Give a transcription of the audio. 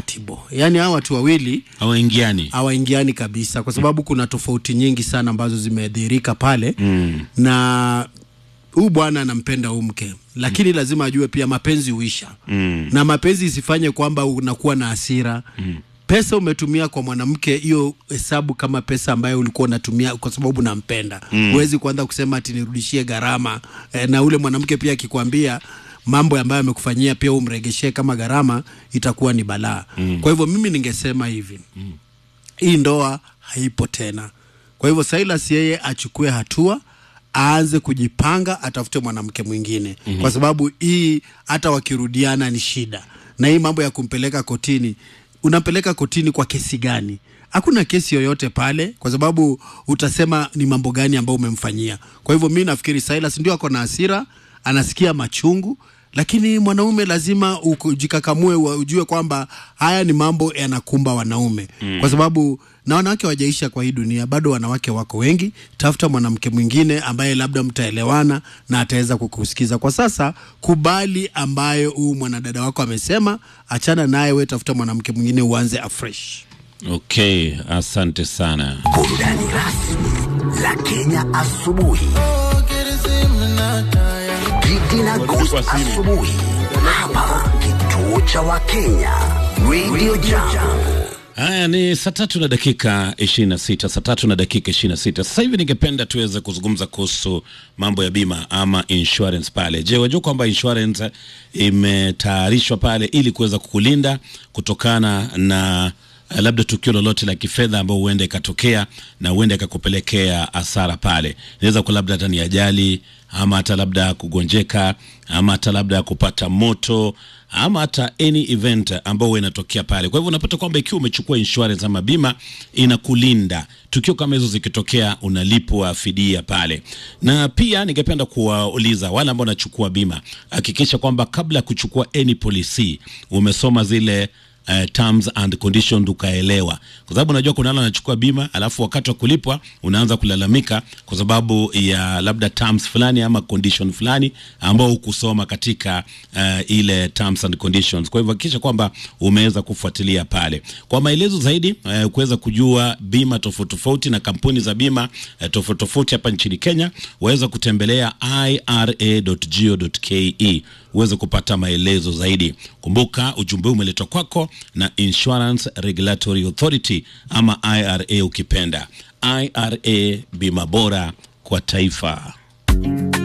incompatible yaani hawa watu wawili hawaingiani hawaingiani kabisa kwa sababu kuna tofauti nyingi sana ambazo zimedhihirika pale mm. na huu bwana anampenda huu mke lakini mm. lazima ajue pia mapenzi huisha mm. na mapenzi isifanye kwamba unakuwa na hasira mm. pesa umetumia kwa mwanamke hiyo hesabu kama pesa ambayo ulikuwa unatumia kwa sababu nampenda huwezi mm. kuanza kusema ati nirudishie gharama e, na ule mwanamke pia akikwambia mambo ambayo amekufanyia pia umregeshee kama gharama itakuwa ni balaa mm. kwa hivyo mimi ningesema hivi mm. hii ndoa haipo tena kwa hivyo Silas yeye achukue hatua aanze kujipanga atafute mwanamke mwingine mm-hmm. kwa sababu hii hata wakirudiana ni shida na hii mambo ya kumpeleka kotini unampeleka kotini kwa kesi gani hakuna kesi yoyote pale kwa sababu utasema ni mambo gani ambayo umemfanyia kwa hivyo mi nafikiri Silas ndio ako na hasira anasikia machungu lakini mwanaume lazima ujikakamue ujue kwamba haya ni mambo yanakumba wanaume mm. kwa sababu na wanawake wajaisha kwa hii dunia bado wanawake wako wengi tafuta mwanamke mwingine ambaye labda mtaelewana na ataweza kukusikiza kwa sasa kubali ambayo huu mwanadada wako amesema achana naye we tafuta mwanamke mwingine uanze afresh okay asante sana burudani rasmi la Kenya asubuhi. Gigi na Ghost asubuhi hapa kituo cha Wakenya Radio Jambo. haya ni saa tatu na dakika 26 saa tatu na dakika 26 sasa hivi ningependa tuweze kuzungumza kuhusu mambo ya bima ama insurance pale je wajua kwamba insurance imetayarishwa pale ili kuweza kukulinda kutokana na uh, labda tukio lolote la kifedha ambao huenda ikatokea na huenda ikakupelekea hasara pale inaweza kuwa labda hata ni ajali ama hata labda kugonjeka ama hata labda kupata moto ama hata any event ambao huwa inatokea pale kwa hivyo unapata kwamba ikiwa umechukua insurance ama bima inakulinda tukio kama hizo zikitokea unalipwa fidia pale na pia ningependa kuwauliza wale ambao wanachukua bima hakikisha kwamba kabla ya kuchukua any policy umesoma zile uh, terms and conditions ukaelewa kwa sababu unajua kuna wale wanachukua bima alafu wakati wa kulipwa unaanza kulalamika kwa sababu ya labda terms fulani ama condition fulani ambao hukusoma katika uh, ile terms and conditions kwa hivyo hakikisha kwamba umeweza kufuatilia pale kwa maelezo zaidi uh, kuweza kujua bima tofauti tofauti na kampuni za bima uh, tofauti tofauti hapa nchini Kenya waweza kutembelea ira.go.ke uweze kupata maelezo zaidi kumbuka ujumbe huu umeletwa kwako na Insurance Regulatory Authority ama IRA ukipenda IRA bima bora kwa taifa